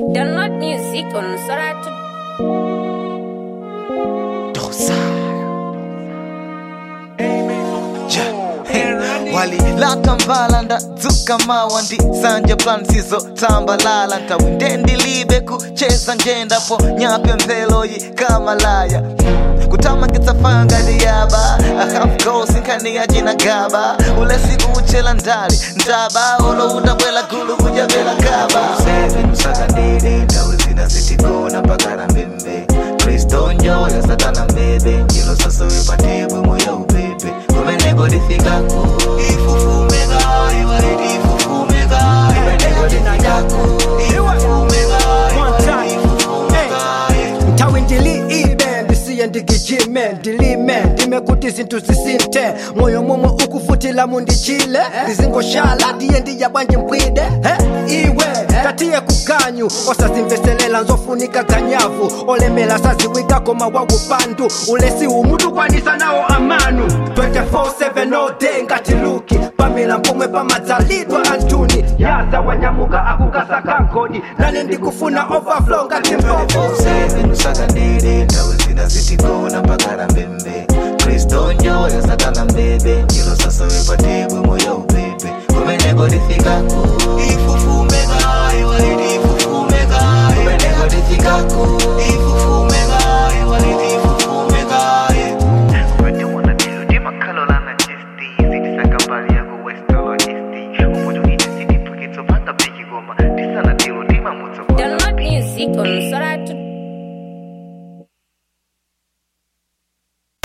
Download music on Soratu. walilaka mbala ndadzuka mawa ndi sanje plan sizo tambalala ntawinde ndilibe kucheza njendapo nyape mveloyi kamalaya kutamangitsa fanga ndiyaba ahamgosi nkhani ya jina gaba ulesi uchela ndali ndaba olo utabwela gulu kujabela gaba Seven usakandile ndawe zina zitigona pakala mbembe kristo njoya satana mbebe njilo sasowe patebwe moyo upepe kumeneko lifikako ifufumeka iwalidi ifufumeka kumeneko lifikako ifufumeka iwalidi ifufumeka nthawi ndili ibe ndisiye ndigijime ndilime ndime kuti zinthu zisinthe moyo momwe ukufutila mundichile ndizingoshala ndiye ndiya bwanji mpwide he iwe tatiye kuganyu osazimveselela nzofunika ganyavu olemela saziwika koma waupandu ulesi umutu kwanisa nawo amanu 24/7 all day ngati luki pamela mpomwe pamadzalidwa antuni yaza wanyamuka akukasaka nkodi nane ndikufuna overflow ngati mbogo Seven usakandile ndawe zina zitigona pakala mbembe